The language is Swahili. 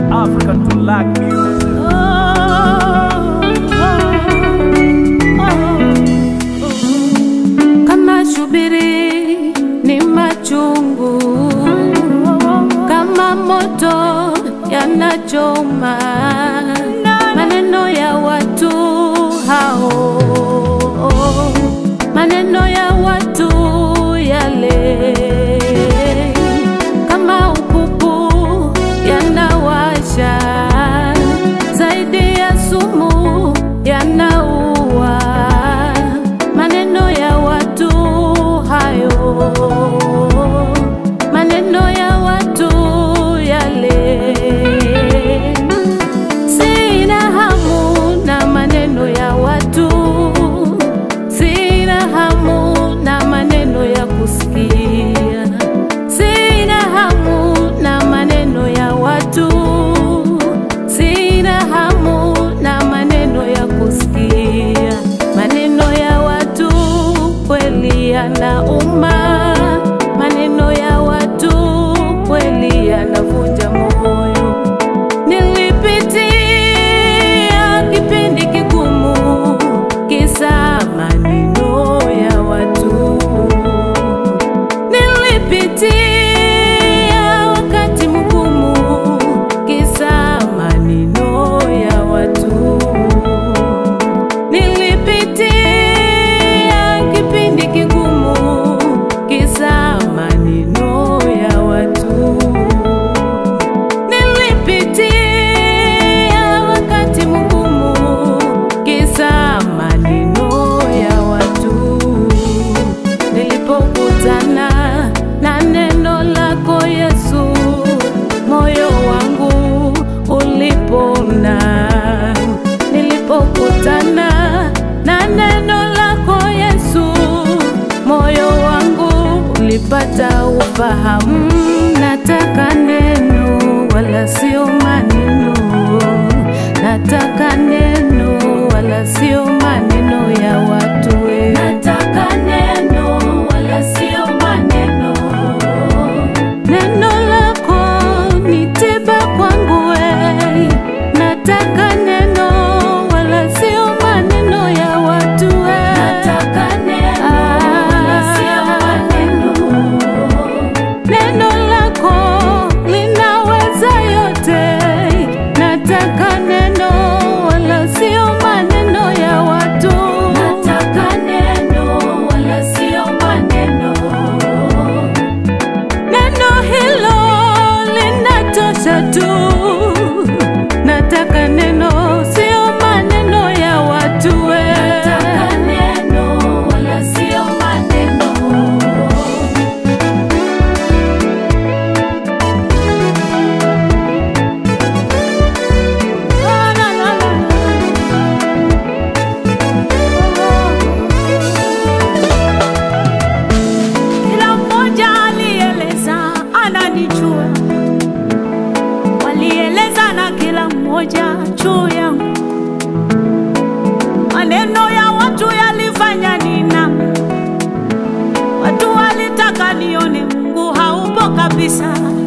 African to lack music. Kama shubiri ni machungu, kama moto yanachoma maneno ya watu hao, maneno ya watu yale, kama upupu yanawasha zaidi ya sumu yanaua maneno ya watu hayo, maneno ya watu yale. Sina hamu na maneno ya watu, sina hamu na maneno ya kusikia, sina hamu na maneno ya watu, sina hamu na maneno ya kusikia. Maneno ya watu kweli yanauma, maneno ya watu kweli yanavunja moyo. Nilipitia kipindi kigumu, kisa maneno ya watu. Nilipitia wakati mgumu, kisa maneno ya watu. Nilipitia kipindi kigumu, kisa maneno ya watu. Nilipitia wakati mgumu, kisa maneno ya watu. Nilipokutana na neno lako Yesu, moyo wangu ulipona. Nilipokutana na neno lako Yesu, moyo wangu ulipata ufahamu. Nataka neno wala sio maneno, nataka neno wala sio maneno ya watu we. Nataka neno wala sio maneno, neno lako ni tiba kwangu we. Nataka neno wala sio maneno ya watu we. Nataka neno wala sio maneno Neno lako linaweza yote, nataka neno wala sio maneno ya watu. Nataka neno wala sio maneno, neno hilo linatosha tu. Nataka neno sio maneno ya watu we. Nataka neno wala sio maneno Kila mmoja alieleza ananijua, walieleza na kila mmoja juu yangu. Maneno ya watu yalifanya niname, watu walitaka nione Mungu haupo kabisa.